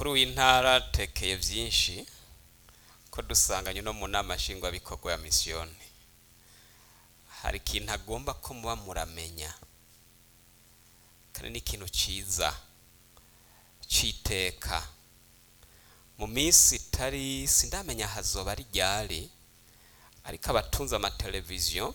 umukuru w'intara tekeye byinshi ko dusanganye no mu nama nshingwabikorwa ya misiyoni hari ikintu agomba ko muba muramenya kandi ni ikintu cyiza cy'iteka mu minsi itari sindamenya hazoba ari ryari ariko abatunze amateleviziyo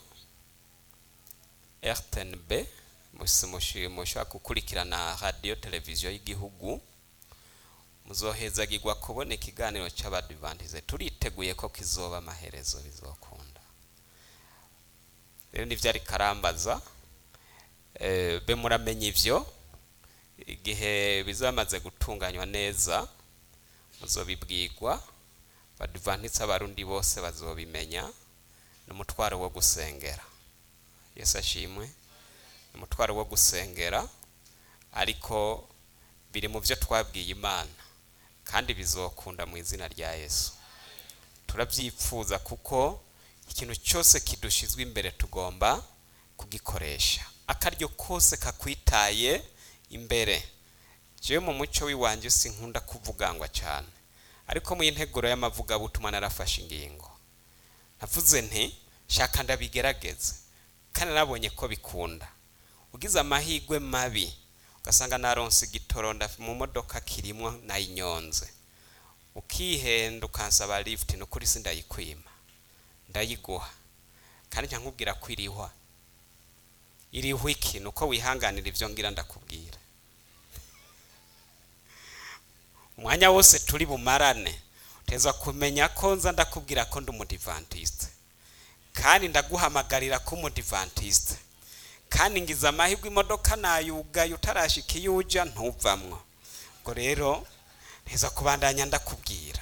rtnb mushobora gukurikirana radiyo televiziyo y'igihugu muzohezagirwa kubona ikiganiro cy'abadivantize turiteguye ko kizoba amaherezo bizokunda rero nibyo ari karambaza be muramenya ibyo igihe bizamaze gutunganywa neza muzobibwirwa badivantitse abarundi bose bazobimenya ni umutwaro wo gusengera yesu ashimwe ni umutwaro wo gusengera ariko biri mu byo twabwiye imana kandi bizokunda mu izina rya yesu turabyipfuza kuko ikintu cyose kidushizwe imbere tugomba kugikoresha akaryo kose kakwitaye imbere jewe mu muco w'iwanjye sinkunda kuvugangwa cyane ariko mu integuro y'amavugabutumwa narafashe ingingo navuze nti shaka ndabigerageze kandi nabonye ko bikunda ugize amahirwe mabi ugasanga naronse igitoro mu modoka kirimo nayinyonze ukihenda ukansaba lift ni ukuri si ndayikwima ndayiguha kandi nkubwira ko irihwa irihwa iki ni uko wihanganira ibyo ngira ndakubwira umwanya wose turi bumarane uteza kumenya ko nza ndakubwira ko ndi umudivantiste kandi ndaguhamagarira ko umudivantiste kandi ngize amahirwe imodoka nayugaye utarashika iyo ujya ntuvamwo ubwo rero nteza kubandanya ndakubwira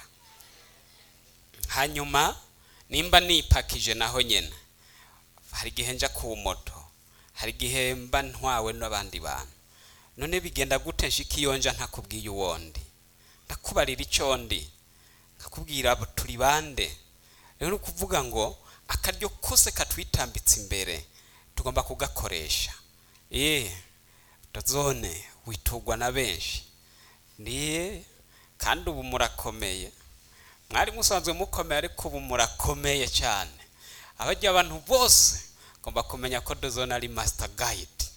hanyuma nimba nipakije naho nyine hari igihe njya ku moto hari igihe mba ntwawe n'abandi bantu none bigenda gute nshika iyo nja ntakubwiye uwondi ndakubarira icyo ndi nkakubwira turi bande rero ni ukuvuga ngo akaryo kose katwitambitse imbere tugomba kugakoresha eee dozone witugwa na benshi niye kandi ubu murakomeye mwari musanzwe mukomeye ariko ubu murakomeye cyane abajya abantu bose ngomba kumenya ko dozone ari masita gayidi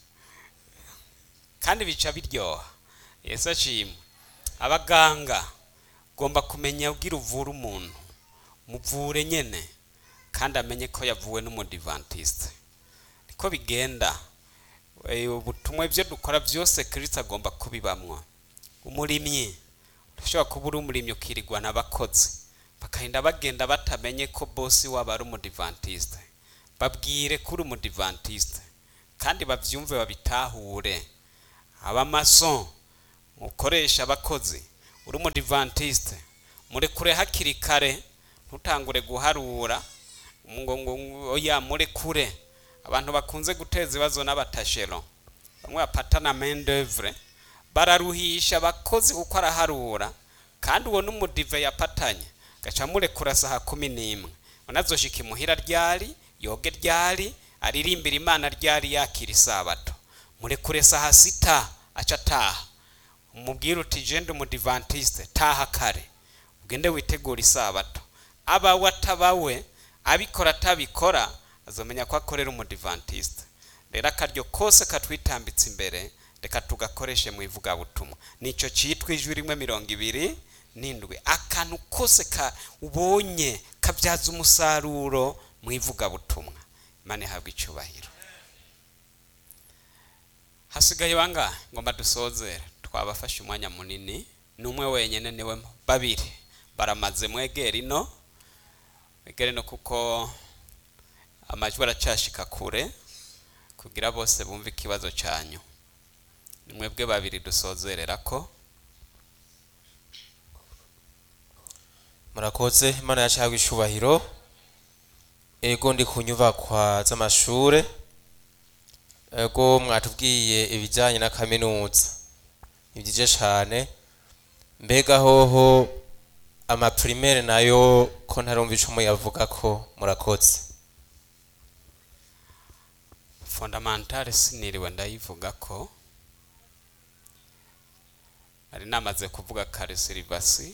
kandi bica biryoha yesu ashimwe abaganga ugomba kumenya ubwira uvura umuntu muvure nyine kandi amenye ko yavuwe n'umudivantiste niko bigenda ubutumwa ibyo dukora byose kirisita agomba kubibamwo umurimyi ushobora kuba uri umurimyi ukirirwa n'abakozi bakagenda bagenda batamenye ko bosi waba ari umudivantiste babwire ko uri umudivantiste kandi babyumve babitahure abamaso mukoresha abakozi uri umudivantiste murekure hakiri kare ntutangure guharura ngo oya murekure abantu bakunze guteza ibibazo n'abatashero bamwe bapatana mendevure bararuhisha abakozi kuko araharura kandi uwo n'umudive yapatanye gaca murekura saha kumi n'imwe unazoshika imuhira ryari yoge ryari aririmbira imana ryari yakira isabato murekure saha sita aca ataha umubwire uti jende umudivantiste taha kare ugende witegura isabato abawe atabawe abikora atabikora azamenya ko akorera umudivantiste rero akaryo kose katwitambitse imbere reka tugakoreshe mu ivugabutumwa nicyo cyitwa ijwi rimwe mirongo ibiri n'indwi akantu kose ka ubonye kabyaza umusaruro mu ivugabutumwa imana ihabwa icyubahiro hasigaye bangahe ngomba dusozere twabafashe umwanya munini ni umwe wenyine niwe babiri baramaze mwegera ino mwegere no kuko amajwi aracashika kure kugira bose bumve ikibazo cyanyu ni mwebwe babiri dusozerera ko murakoze imana yacahabwa icubahiro ego ndi ku nyubakwa z'amashure ego mwatubwiye ibijyanye na kaminuza ni byiza cyane mbega hoho amaprimaire nayo ko ntarumva ico muyavuga ko murakoze fondamentale siniriwe ndayivuga ko nari namaze kuvuga kare silivasi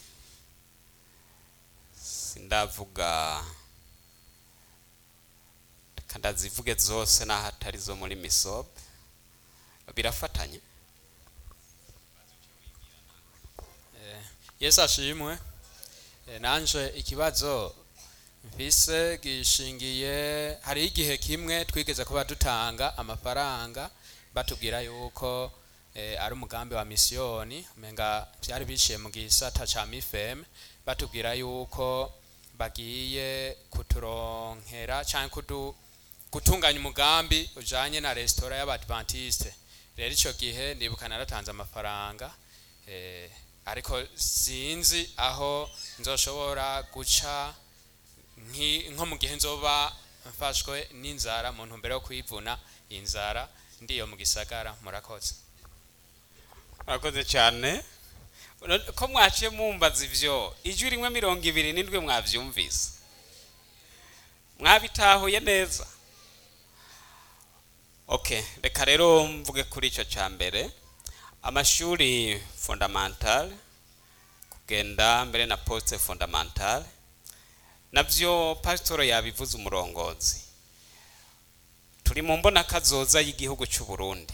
sindavuga reka ndazivuge zose n'aho atari zo muri misobe birafatanye yesu ashimwe Eh, nanje ikibazo mfise gishingiye hari igihe kimwe twigeze kuba dutanga amafaranga batubwira yuko eh, ari umugambi wa misiyoni umenga byari biciye mu gisata ca mifem batubwira yuko bagiye kuturonkera canke kudu gutunganya umugambi ujanye na resitora y'abadventiste rero ico gihe ndibuka naratanze amafaranga eh, ariko sinzi aho nzoshobora guca nki- nko mu gihe nzoba mfashwe n'inzara mu ntumbero yo kwivuna inzara ndiyo mu gisagara murakoze murakoze cyane None ko mwaciye mumbaza ivyo ijwi rimwe mirongo ibiri n'indwi mwavyumvise mwabitahuye neza okay reka rero mvuge kuri icyo cya mbere amashuri fondamental kugenda mbere na poste fondamental navyo pasitoro yabivuze umurongozi turi mu mbona kazoza y'igihugu cy'u Burundi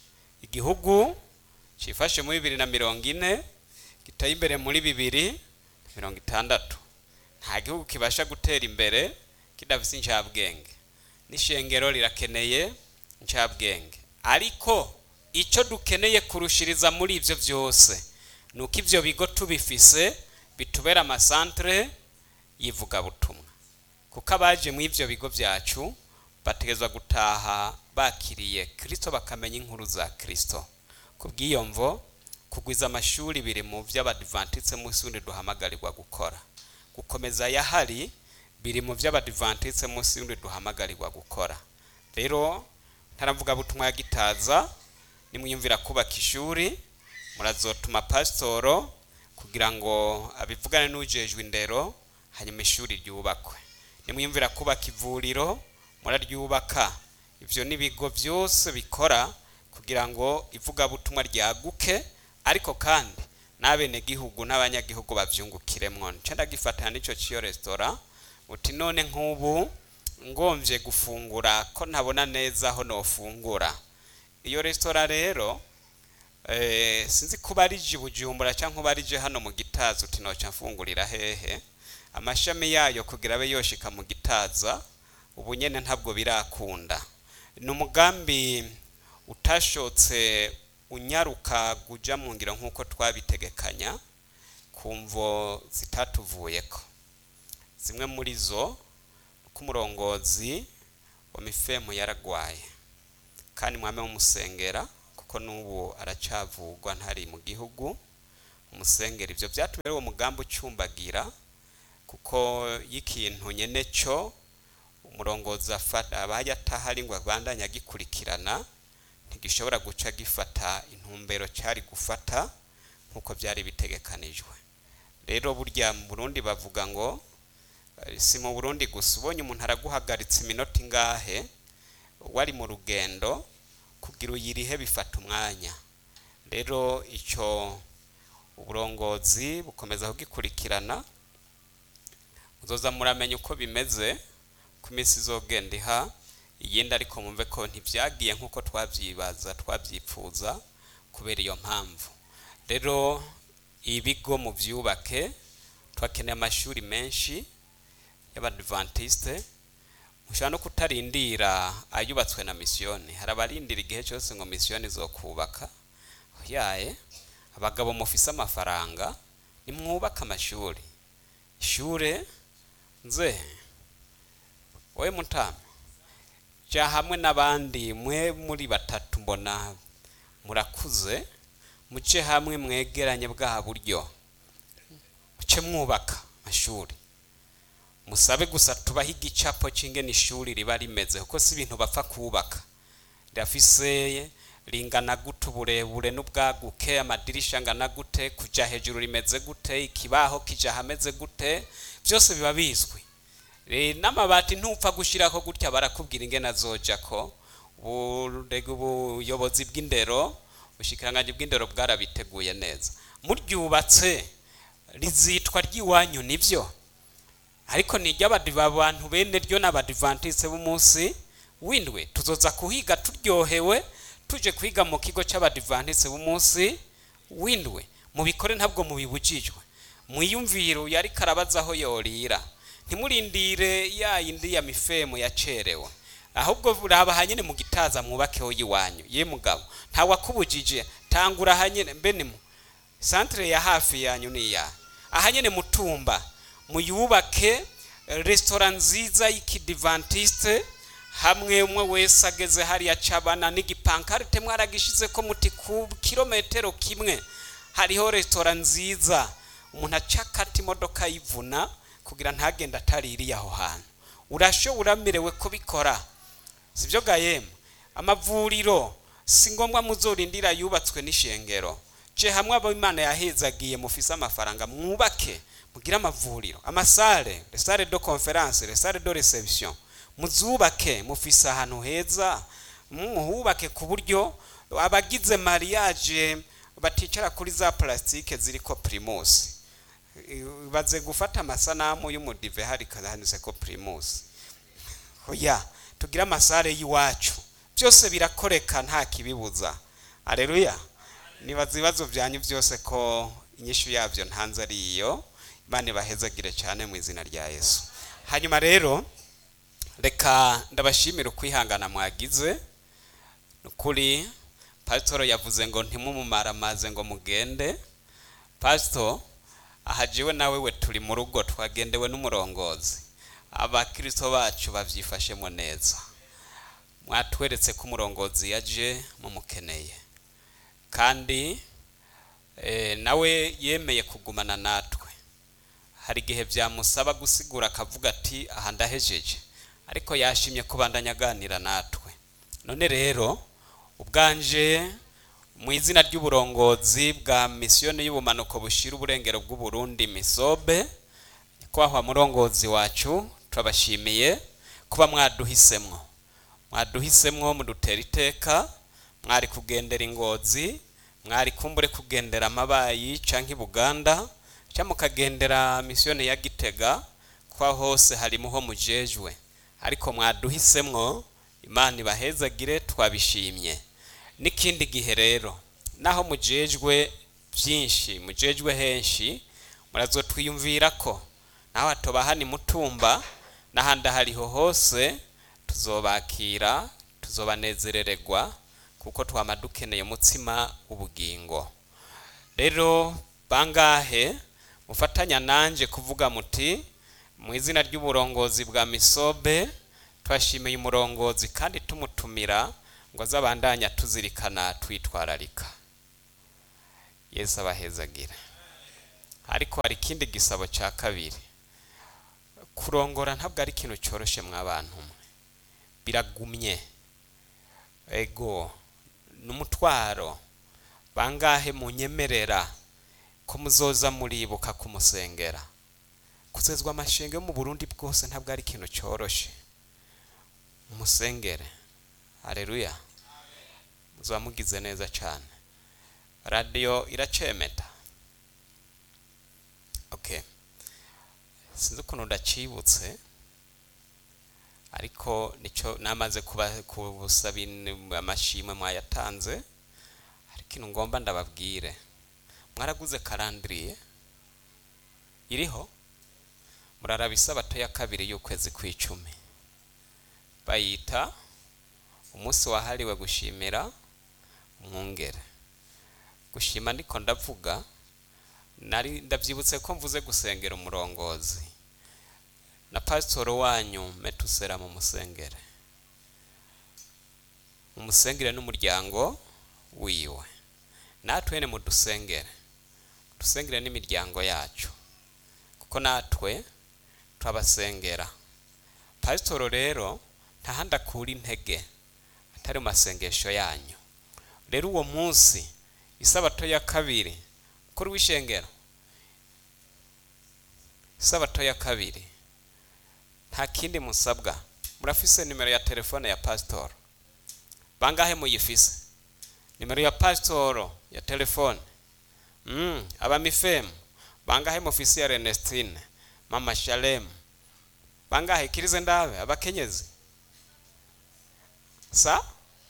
igihugu cifashe muri bibiri na mirongo ine giteye imbere muri bibiri na mirongo itandatu nta gihugu kibasha gutera imbere kidafise incabwenge n'ishengero rirakeneye incabwenge ariko icyo dukeneye kurushiriza muri ibyo byose ni uko ibyo bigo tubifise bitubera amasantere y'ivugabutumwa kuko abaje muri ibyo bigo byacu bategezwa gutaha bakiriye kirisito bakamenya inkuru za kirisito ku bw'iyo mvo kugwiza amashuri biri mu by'abadivantitse munsi wundi duhamagarirwa gukora gukomeza yahari biri mu by'abadivantitse munsi wundi duhamagarirwa gukora rero ntaravuga butumwa ya gitaza nimwiyumvira kubaka ishuri murazotuma pasitoro kugira ngo abivugane n'ujejwe indero hanyuma ishuri ryubakwe nimwiyumvira kubaka ivuriro muraryubaka ibyo n'ibigo byose bikora kugira ngo ivugabutumwa ryaguke ariko kandi n'abenegihugu n'abanyagihugu babyungukiremwo nce ndagifatana n'icyo cy'iyo resitora uti none nk'ubu ngombye gufungura ko ntabona neza aho nofungura iyo resitora rero eh, sinzi kuba ari je bujumbura cyangwa kuba ari je hano mu gitaza uti noca mfungurira hehe amashami yayo kugira abe yoshika mu gitaza ubu nyene ntabwo birakunda ni umugambi utashotse unyaruka guja mu ngiro nk'uko twabitegekanya ku mvo zitatuvuyeko zimwe muri zo ko umurongozi wa mifemu yaragwaye kandi mwame mumusengera kuko n'ubu aracavugwa ntari mu gihugu umusengera ibyo byatumye uwo mugambi ucumbagira kuko y'ikintu nyene cyo umurongozi afata abaye atahari ngo abandanye agikurikirana ntigishobora guca gifata intumbero cyari gufata nk'uko byari bitegekanijwe rero burya mu burundi bavuga ngo eh, si mu burundi gusa ubonye umuntu araguhagaritse iminota ingahe wari mu rugendo kugira uyirihe bifata umwanya rero icyo uburongozi bukomeza kugikurikirana muzoza muramenya uko bimeze ku minsi izogenda iha iyindi ariko mumve ko ntibyagiye nk'uko twabyibaza twabyipfuza kubera iyo mpamvu rero ibigo mu byubake twakeneye amashuri menshi y'abadivantiste mushobora no kutarindira ayubatswe na misiyoni hari abarindira igihe cyose ngo misiyoni zo kubaka yaye abagabo mufise amafaranga nimwubake amashuri ishure nze wowe mutama jya hamwe n'abandi mwe muri batatu mbona murakuze muce hamwe mwegeranye bwa buryo muce mwubaka amashuri musabe gusa tubaho igicapo cy'ingene ishuri riba rimeze kuko si ibintu bapfa kubaka rirafise ringana gute uburebure n'ubwaguke amadirisha angana gute kujya hejuru rimeze gute ikibaho kijya hameze gute byose biba bizwi Eh, n'amabati ntupfa gushyiraho gutya barakubwira ingene azoja ko uburega ubuyobozi bw'indero ubushikiranganji bw'indero bwarabiteguye neza muryubatse rizitwa ry'iwanyu nibyo ariko ni iry'abadiva bantu bene ryo n'abadivantise b'umunsi w'indwi tuzoza kuhiga turyohewe tuje kwiga mu kigo cy'abadivantise b'umunsi w'indwi mubikore ntabwo mubibujijwe mwiyumvire yari karabaza aho yorira ntimurindire ya yindi ya mifemu yacerewe ahubwo raba hanyine mu gitaza mwubakeho y'iwanyu ye mugabo ntawakubujije tangura hanyine mbe ni mu santere ya hafi yanyu ni iya ahanyine mutumba muyubake resitora nziza y'ikidivantiste hamwe umwe wese ageze hariya cabana n'igipankarite mwaragishize ko muti ku kilometero kimwe hariho resitora nziza umuntu acakata imodoka yivuna kugira ntagende ataririye aho hantu urashobora uramerewe kubikora sibyo gayemu amavuriro si ngombwa muzorindira yubatswe n'ishengero je hamwe abo imana yahezagiye mufise amafaranga mwubake mugire amavuriro amasale les salles de conference les salles de reception muzubake mufise ahantu heza muhubake ku buryo abagize mariage baticara kuri za plastique ziriko primus baze gufata amasanamu y'umudive hari handitse ko primus oya tugire amasare y'iwacu byose birakoreka nta kibibuza aleluya nibaza ibibazo byanyu byose ko inyishu yabyo ntanze ari iyo imana ibahezagire cyane mu izina rya yesu hanyuma rero reka ndabashimire ukwihangana mwagize ni ukuri pasitoro yavuze ngo ntimumumaramaze ngo mugende pasito ahajiwe nawe we turi mu rugo twagendewe n'umurongozi abakirisito bacu babyifashemo neza mwatweretse ko umurongozi yaje mumukeneye kandi nawe yemeye kugumana natwe hari igihe byamusaba gusigura akavuga ati aha ndahejeje ariko yashimye kubandanya aganira natwe none rero ubwanje mu izina ry'uburongozi bwa misiyoni y'ubumanuko bushyira uburengero bw'uburundi misobe nyakubahwa murongozi wacu turabashimiye kuba mwaduhisemwo mwaduhisemwo mudutera iteka mwari kugendera ingozi mwari kumbure kugendera amabayi canke ibuganda cyangwa mukagendera misiyoni ya gitega kwa hose harimo ho mujejwe ariko mwaduhisemwo imana ibahezagire twabishimye n'ikindi gihe rero naho mujejwe byinshi mujejwe henshi murazotwiyumvira ko naho hatoba ni mutumba n'ahandi hariho hose tuzobakira tuzobanezerererwa kuko twama dukeneye umutsima w'ubugingo rero bangahe mufatanya nanje kuvuga muti mu izina ry'uburongozi bwa misobe twashimiye umurongozi kandi tumutumira ngo azabandanya tuzirikana twitwararika yesu abahezagire ariko hari ikindi gisabo cya kabiri kurongora ntabwo ari ikintu cyoroshye mw'abantu mwe biragumye ego n'umutwaro bangahe munyemerera ko muzoza muribuka kumusengera kuzezwa amashenge yo mu burundi bwose ntabwo ari ikintu cyoroshye umusengere hareruya muzaba mugize neza cyane radiyo iracemeta okay sinzi ukuntu ndacibutse ariko nicyo namaze kubusaba amashimwe mwayatanze hari ikintu ngomba ndababwire mwaraguze karandiriye iriho muraraba isabato ya kabiri y'ukwezi kw'icumi bayita umunsi wahariwe gushimira umwungere gushima ndiko ndavuga nari ndabyibutse ko mvuze gusengera umurongozi na pasitoro wanyu metusera mu musengere umusengere n'umuryango wiwe natwe mu dusengere dusengere n'imiryango yacu kuko natwe turabasengera pasitoro rero ntahandi akura intege atari mu masengesho yanyu rero uwo munsi isabato ya kabiri kuri w'ishengero isabato ya kabiri nta kindi musabwa murafise nimero ya telefone ya pasitoro bangahe muyifise nimero ya pasitoro ya telefone mm, abamifemu bangahe mufisi ya renestine mama shalemu bangahe kirize ndabe abakenyezi sa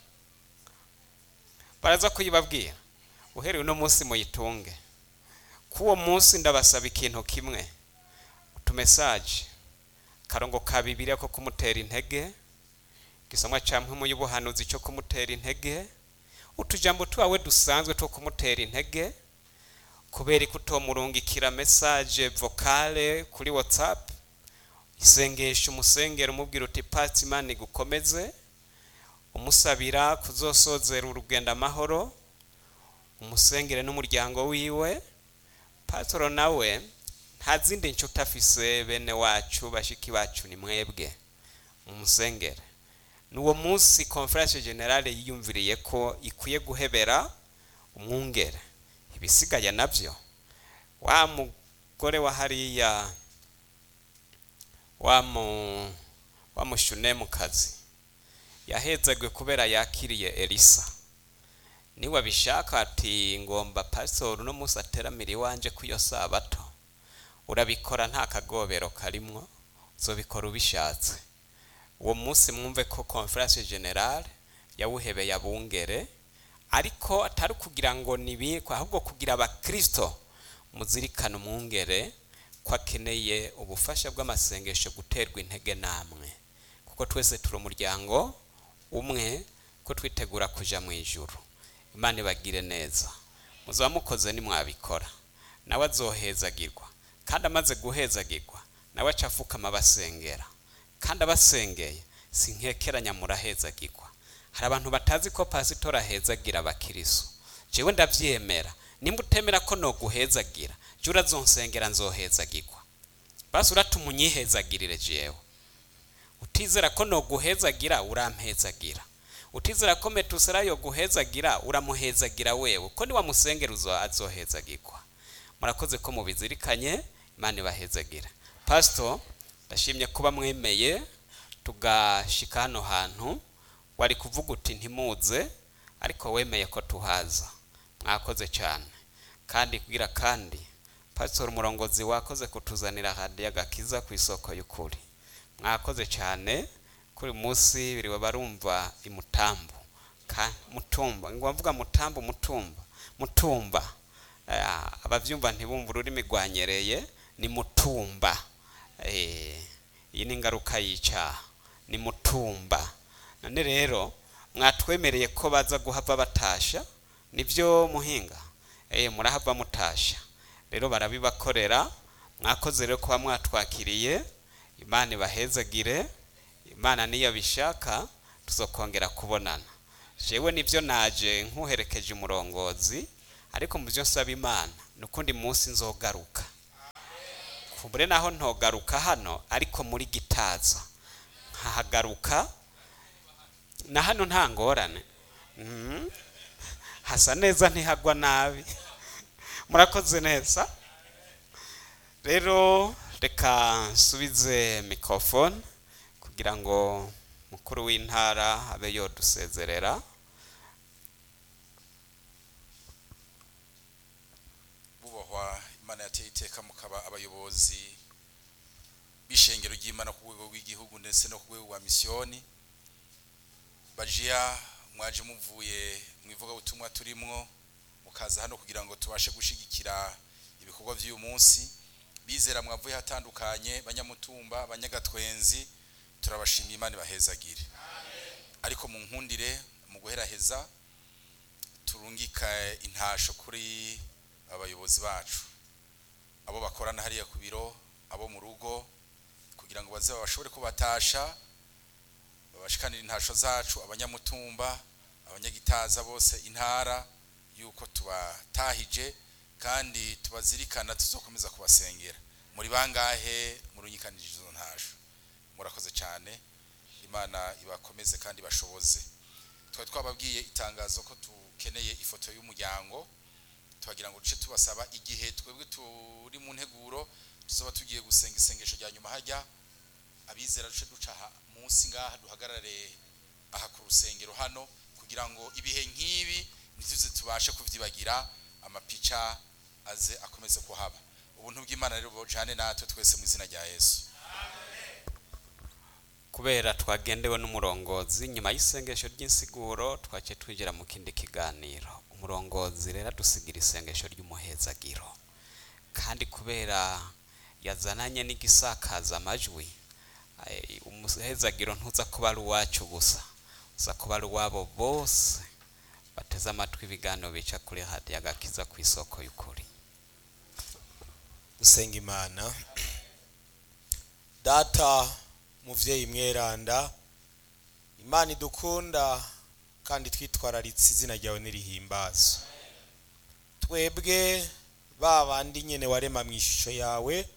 baraza kuyibabwira uhereye uno munsi muyitunge k'uwo munsi ndabasaba ikintu kimwe utumesaje karongo ka bibiliya ko kumutera intege igisomwa ca mpwemu y'ubuhanuzi cyo kumutera intege utujambo twawe dusanzwe two kumutera intege kubera ko utomurungikira mesaje vocale kuri whatsapp isengesho umusengera umubwira uti pati imana igukomeze umusabira kuzosozera urugendo amahoro umusengere n'umuryango wiwe patoro nawe nta zindi nshuti afise bene wacu bashiki bacu ni mwebwe umusengere ni uwo munsi conference generale yiyumviriye ko ikwiye guhebera umwungere ibisigaye nabyo wa mugore wa hariya wa mu wa mushunemukazi yahezagwe kubera yakiriye elisa niwe abishaka ati ngomba pastor uno munsi ateramira iwanje ku iyo sabato urabikora nta kagobero karimwo uzobikora ubishatse uwo munsi mwumve ko conference generale yawuhebeye abungere ariko atari kugira ngo nibikwe ahubwo kugira abakristo muzirikane umwungere ko akeneye ubufasha bw'amasengesho guterwa intege namwe kuko twese turi umuryango umwe ko twitegura kuja mu ijuru imana ibagire neza muzaba mukoze nimwabikora nawe azohezagirwa kandi amaze guhezagirwa nawe aca afukama abasengera kandi abasengeye si nkekeranya murahezagirwa hari abantu batazi ko pasitori ahezagira abakiriso jewe ndabyemera nimba utemera ko noguhezagira jya urazonsengera nzohezagirwa basi uratuma unyihezagirire jewe utizera ko noguhezagira urampezagira utizera ko metusera yo guhezagira uramuhezagira wewe ko niwamusengera uzo azohezagirwa murakoze ko mubizirikanye imana ibahezagira pasito ndashimye kuba mwemeye tugashika hano hantu wari kuvuga uti ntimuze ariko wemeye ko tuhaza mwakoze cyane kandi kugira kandi pasitori umurongozi wakoze kutuzanira hadiya gakiza ku isoko y'ukuri mwakoze cyane kuri munsi biriwe barumva imutambu ka mutumba ngo mvuga mutambu mutumba mutumba Eh, abavyumva ntibumva ururimi rwanyereye ni mutumba Eh, iyi ni ingaruka y'icyaha ni mutumba none rero mwatwemereye ko baza guhava batasha nibyo muhinga eh murahava mutasha rero barabibakorera mwakoze rero kuba mwatwakiriye imana ibahezagire imana niyo bishaka tuzokongera kubonana jewe nibyo naje nkuherekeje umurongozi ariko mu byo nsaba imana ni ukundi munsi nzogaruka kubure naho ntogaruka hano ariko muri gitaza nkahagaruka na hano nta ngorane Mhm. hasa neza ntihagwa nabi murakoze neza rero reka nsubize mikorofone kugira ngo mukuru w'intara abe yodusezerera bubahwa imana yateye iteka mukaba abayobozi b'ishengero ry'imana ku rwego rw'igihugu ndetse no ku rwego rwa misiyoni bajiya mwaje muvuye mu ivugabutumwa turimwo mukaza hano kugira ngo tubashe gushigikira ibikorwa by'uyu munsi bizera mwavuye hatandukanye banyamutumba banyagatwenzi turabashimiye imana ibahezagire ariko mu nkundire mu guheraheza turungika intasho kuri abayobozi bacu abo bakorana hariya ku biro abo mu rugo kugira ngo baze bashobore kubatasha babashikanira intasho zacu abanyamutumba abanyagitaza bose intara yuko tubatahije kandi tubazirikana tuzokomeza kubasengera muri bangahe murunyikanije izo ntasho murakoze cyane imana ibakomeze kandi bashoboze twari twababwiye itangazo ko tukeneye ifoto y'umuryango tubagira ngo duce tubasaba igihe twebwe turi mu nteguro tuzoba tugiye gusenga isengesho rya nyuma hajya abizera duce duca aha munsi ngaha duhagarare aha ku rusengero hano kugira ngo ibihe nk'ibi ntituze tubashe kubyibagira amapica aze akomeze kuhaba ubuntu bw'imana rero bujane natwe twese mu izina rya yesu kubera twagendewe n'umurongozi nyuma y'isengesho ry'insiguro twace twinjira mu kindi kiganiro umurongozi rero adusigira isengesho ry'umuhezagiro kandi kubera yazananye n'igisakaza amajwi eh, umuhezagiro ntuza kuba ari uwacu gusa uza kuba ari uwabo bose bateze amatwi ibiganiro bica kuri hadiyo agakiza ku isoko y'ukuri gusenga imana data muvyeyi mweranda imana idukunda kandi twitwararitse izina ryawe nirihimbazwe twebwe ba bandi nyene warema mu ishusho yawe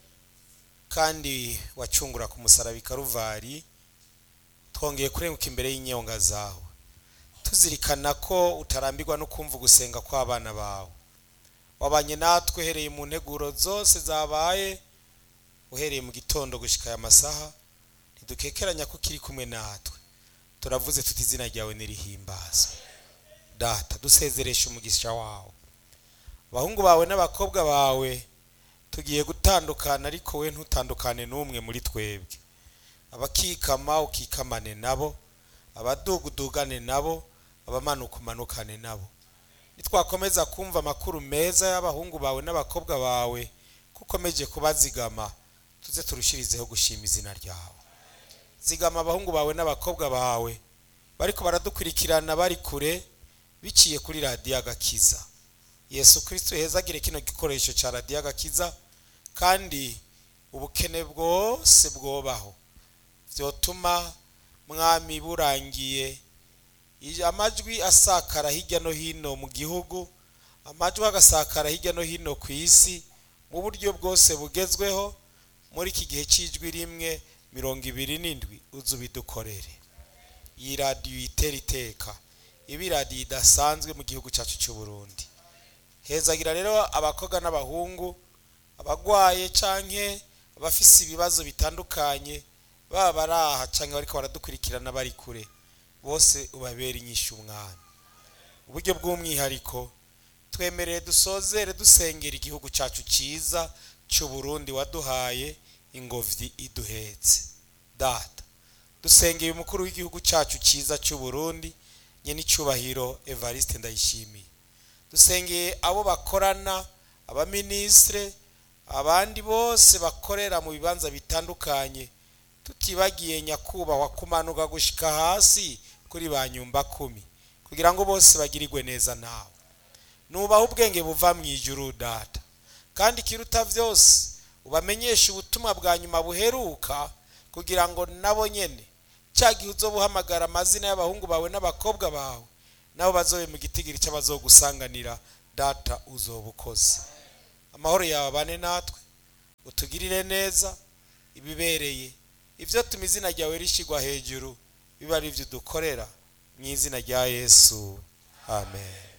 kandi wacungura ku musaraba i karuvari twongeye kurenguka imbere y'inyonga zawe tuzirikana ko utarambirwa no kumva gusenga kw'abana bawe wabanye natwe uhereye mu nteguro zose zabaye uhereye mu gitondo gushika aya masaha ntidukekeranya ko ukiri kumwe natwe turavuze tuti izina ryawe nirihimbaza data dusezeresha umugisha wawe abahungu bawe n'abakobwa bawe tugiye gutandukana ariko we ntutandukane n'umwe muri twebwe abakikama ukikamane nabo abadugudugane nabo abamanuka umanukane nabo nitwakomeza kumva amakuru meza y'abahungu bawe n'abakobwa bawe ko ukomeje kubazigama tuze turushirizeho gushima izina ryawe zigama abahungu bawe n'abakobwa bawe bariko baradukurikirana bari kure biciye kuri radiyo agakiza yesu kristo hezagire kino gikoresho cya radiyo agakiza kandi ubukene bwose bwobaho vyotuma mwami burangiye Ije- amajwi asakara hirya no hino mu gihugu amajwi agasakara hirya no hino ku isi mu buryo bwose bugezweho muri iki gihe cy'ijwi rimwe mirongo ibiri n'indwi uzu bidukorere iyi radiyo itera iteka iba iradiyo idasanzwe mu gihugu cyacu cy'u Burundi hezagira rero abakobwa n'abahungu abagwaye canke abafise ibibazo bitandukanye baba bari aha canke bariko baradukurikirana bari kure bose ubabera inyishu umwami uburyo bw'umwihariko twemereye dusozere dusengera igihugu cyacu cyiza cy'u Burundi waduhaye ingobyi iduhetse data dusengeye umukuru w'igihugu cyacu cyiza cy'u Burundi nyene icyubahiro Evariste ndayishimiye dusengeye abo bakorana abaminisitire abandi bose bakorera mu bibanza bitandukanye tutibagiye nyakubahwa kumanuka gushika hasi kuri ba nyumba kumi kugira ngo bose bagirirwe neza nawe nubaha ubwenge buva mu ijuru data kandi ikiruta byose ubamenyeshe ubutumwa bwa nyuma buheruka kugira ngo nabo nyene cya gihe uzoba uhamagara amazina y'abahungu bawe n'abakobwa bawe nabo bazobe mu gitigiri cy'abazogusanganira data uzoba ukoze amahoro yawe abane natwe utugirire neza ibibereye ibyo tuma izina ryawe rishyirwa hejuru biba ari ibyo dukorera mu izina rya yesu amen